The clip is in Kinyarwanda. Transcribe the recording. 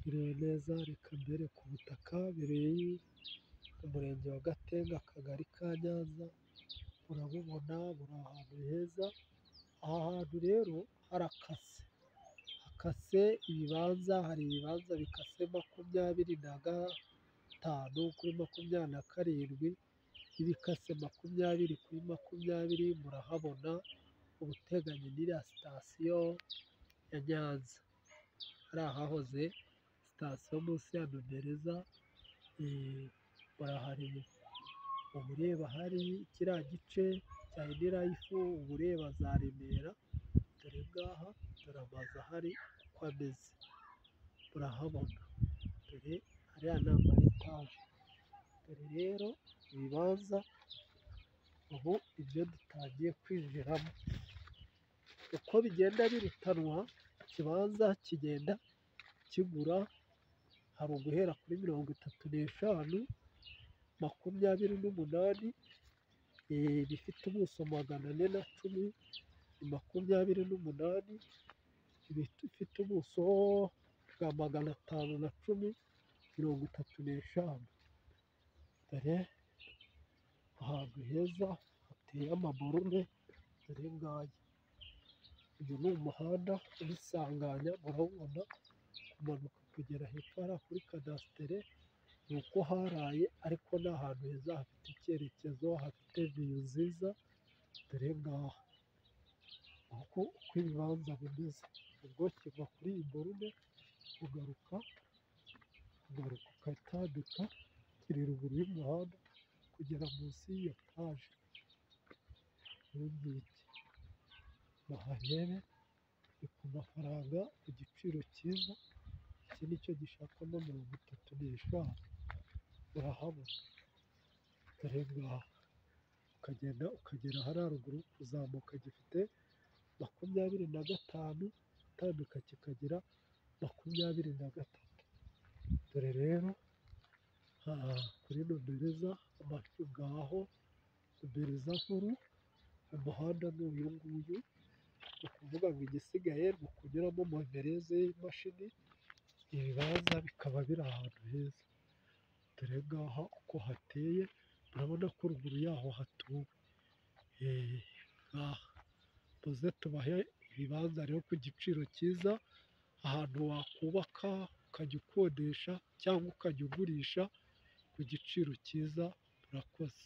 Bireye neza reka mbere ku butaka, bireye umurenge wa Gatenga akagari ka Nyanza, urabubona buri ahantu heza, aha hantu rero harakase, hakase ibibanza, hari ibibanza bikase makumyabiri na gatanu kuri makumyabiri na karindwi, ibikase makumyabiri kuri makumyabiri, murahabona uba uteganye n'iriya sitasiyo ya Nyanza, hariya hahoze sitasiyo munsi ya Nomereza, urahareba, uba ureba hariya kiriya gice cya ini rayifu, uba ureba za Remera, dore ngaha dore amazu ahari uko ameze, urahabona, dore hariya ni ama etaje, dore rero ibibanza ubu ibyo dutangiye kwinjiramo, uko bigenda birutanwa ikibanza kigenda kigura, hari uguhera kuri mirongo itatu n'eshanu, makumyabiri n'umunani, ibifite ubuso magana ane na cumi, ni makumyabiri n'umunani, ibifite ubuso bwa magana atanu na cumi, mirongo itatu n'eshanu, dore ahantu heza hateye amaborume, dore ngaya, uyu ni umuhanda ubisanganya, urabona kumanuka kugera hepfo hariya kuri kadasitere, ni uko haraye ariko ni ahantu heza hafite icyerekezo, hafite viyu nziza, dore ngaha, uku ibibanza bimeze, ubwo kiva kuri iyi borume, ugaruka, ugaruka ukatambika, kiri ruguru y'umuhanda, kugera munsi y'iyo etaje, iyi ngiyi, muharebe, ni ku mafaranga, ku giciro cyiza, iki ni cyo gishakamo mirongo itatu n'eshanu, urahabona, dore ngaha, ukagenda ukagera hariya ruguru, uzamuka gifite makumyabiri na gatanu, utambika kikagira makumyabiri na gatatu, dore rero kuri Nomereza, amazu ngaho, Nomereza nkuru, umuhanda ni uyu nguyu, ni ukuvuga ngo igisigaye ni ukunyuramo mondereze y'imashini, ibibanza bikaba biri ahantu heza, dore ngaha uko hateye, urabona ko ruguru yaho hatuwe, ngaha, muze tubahe ibibanza rero ku giciro cyiza, ahantu wakubaka, ukajya ukodesha cyangwa ukajya ugurisha ku giciro cyiza, murakoze.